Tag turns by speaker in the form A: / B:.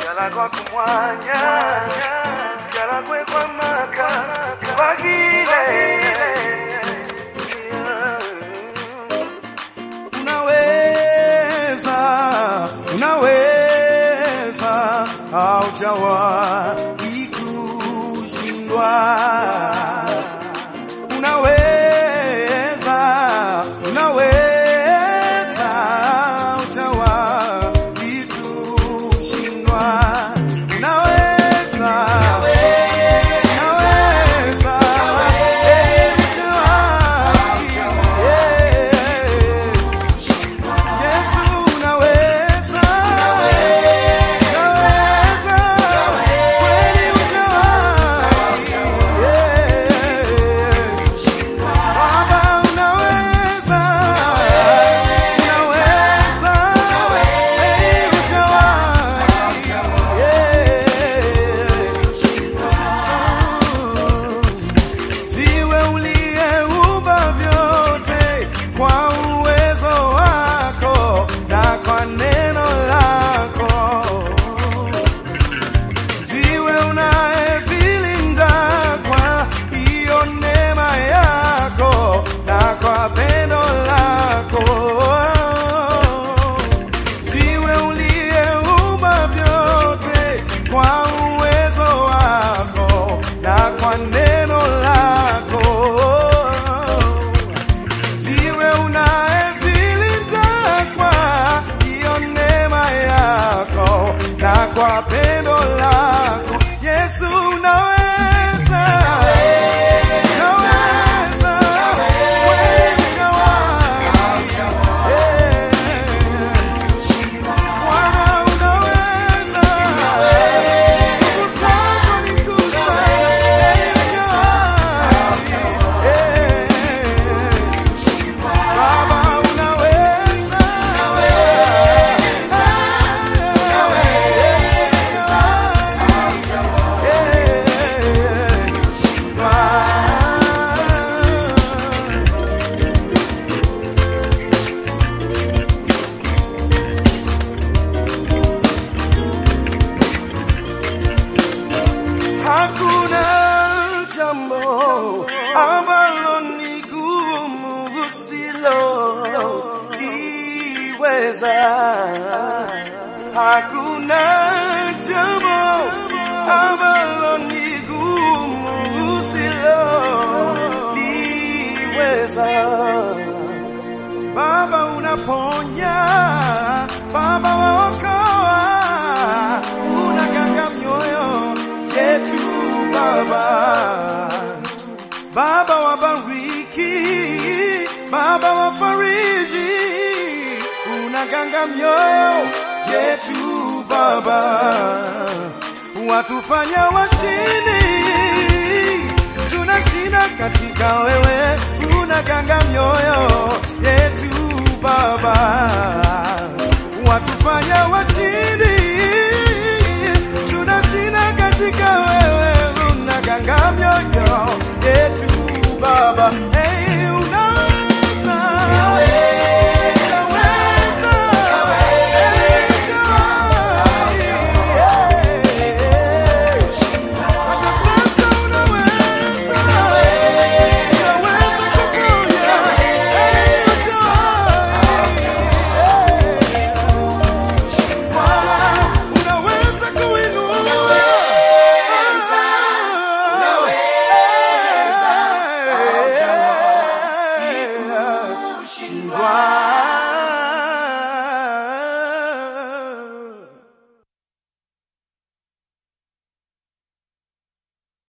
A: galagwa kumwanya galagwe kwa maka bagile
B: unaweza unaweza haujawahi kushindwa unaweza unaweza haujawahi kushindwa unaweza unaweza eh, hujawahi, eh. Yesu unaweza, unaweza, kweli hujawahi, yeah. Baba unaweza, unaweza, kweli hujawahi, yeah. Ziwe uliyeumba vyote kwa uwezo wako na kwa neno lako. Ziwe unayevilinda kwa hiyo neema yako na kwa pendo lako. Ziwe uliyeumba vyote kwa uwezo wako na kwa neno lako ziwe unayevilinda kwa hiyo neema yako na kwa pendo lako Yesu unaweza unaweza wewe unawahi. Eh. Bwana unaweza nguvu zako ni kuu sana. Eh. Baba unaweza, Hakuna jambo ambalo ni gumu usiloliweza. Hakuna jambo ambalo ni gumu usiloliweza. Baba unaponya, Baba waokoa, unaganga mioyo yetu Baba. Baba wabariki, Baba wafariji, unaganga mioyo yetu Baba, watufanya washindi, tunashinda katika wewe, unaganga mioyo yetu Baba.